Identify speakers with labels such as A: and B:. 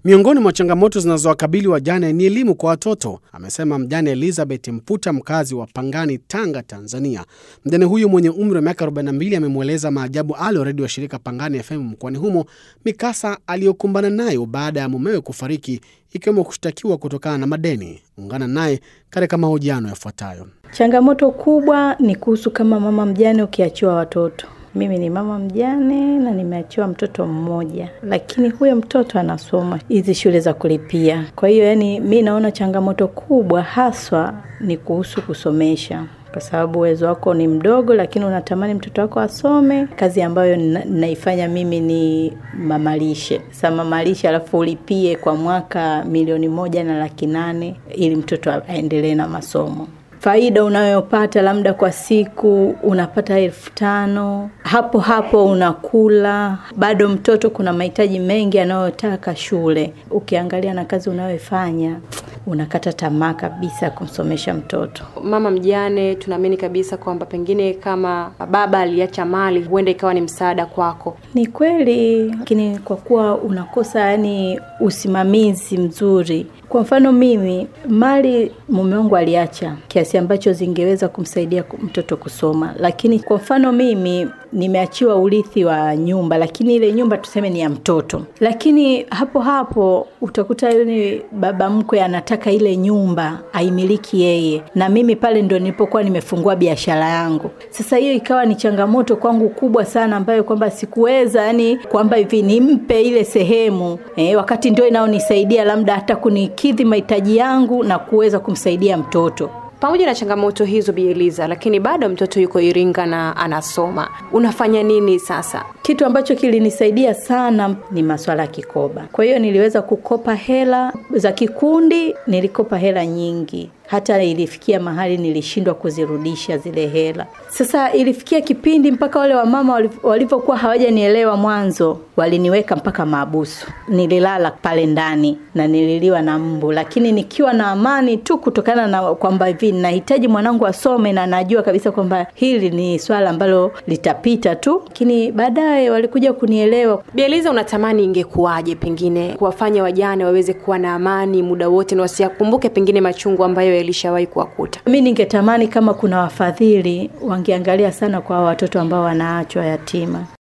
A: Miongoni mwa changamoto zinazowakabili wajane ni elimu kwa watoto, amesema mjane Elizabeth Mputa, mkazi wa Pangani, Tanga, Tanzania. Mjane huyu mwenye umri wa miaka 42 amemweleza Maajabu Ali wa redio wa shirika Pangani FM mkoani humo mikasa aliyokumbana nayo baada ya mumewe kufariki, ikiwemo kushtakiwa kutokana na madeni. Ungana naye katika mahojiano yafuatayo.
B: Changamoto kubwa ni kuhusu kama mama mjane ukiachiwa watoto. Mimi ni mama mjane na nimeachiwa mtoto mmoja, lakini huyo mtoto anasoma hizi shule za kulipia. Kwa hiyo, yani mi naona changamoto kubwa haswa ni kuhusu kusomesha kwa sababu uwezo wako ni mdogo, lakini unatamani mtoto wako asome. Kazi ambayo na, naifanya mimi ni mamalishe. Sasa mamalishe, alafu ulipie kwa mwaka milioni moja na laki nane ili mtoto aendelee na masomo faida unayopata labda kwa siku unapata elfu tano hapo hapo unakula bado. Mtoto kuna mahitaji mengi anayotaka shule, ukiangalia na kazi unayoifanya unakata tamaa kabisa kumsomesha mtoto.
C: Mama mjane, tunaamini kabisa kwamba pengine kama baba aliacha mali, huenda ikawa ni msaada kwako.
B: Ni kweli, lakini kwa kuwa unakosa yani usimamizi mzuri kwa mfano mimi mali mume wangu aliacha kiasi ambacho zingeweza kumsaidia mtoto kusoma, lakini kwa mfano mimi nimeachiwa urithi wa nyumba, lakini ile nyumba tuseme ni ya mtoto, lakini hapo hapo utakuta yule baba mkwe anataka ile nyumba aimiliki yeye, na mimi pale ndo nilipokuwa nimefungua biashara yangu. Sasa hiyo ikawa ni changamoto kwangu kubwa sana, ambayo kwamba sikuweza yani kwamba hivi nimpe ile sehemu eh, wakati ndio inaonisaidia labda hata kuni kidhi mahitaji yangu na kuweza kumsaidia mtoto.
C: Pamoja na changamoto hizo, Bi Eliza, lakini bado mtoto yuko Iringa na anasoma. Unafanya nini sasa?
B: Kitu ambacho kilinisaidia sana ni maswala ya kikoba. Kwa hiyo niliweza kukopa hela za kikundi, nilikopa hela nyingi hata ilifikia mahali nilishindwa kuzirudisha zile hela. Sasa ilifikia kipindi mpaka wale wamama walivyokuwa hawajanielewa mwanzo, waliniweka mpaka maabusu. Nililala pale ndani na nililiwa na mbu, lakini nikiwa na amani tu, kutokana na kwamba hivi nahitaji mwanangu asome na najua kabisa kwamba hili ni swala ambalo litapita tu, lakini baadaye walikuja kunielewa.
C: Bi Eliza, unatamani ingekuwaje pengine kuwafanya wajane waweze kuwa na amani muda wote na wasiyakumbuke pengine machungu ambayo yalishawahi kuwakuta.
B: Mi ningetamani kama kuna wafadhili wangeangalia sana kwa watoto ambao wanaachwa yatima.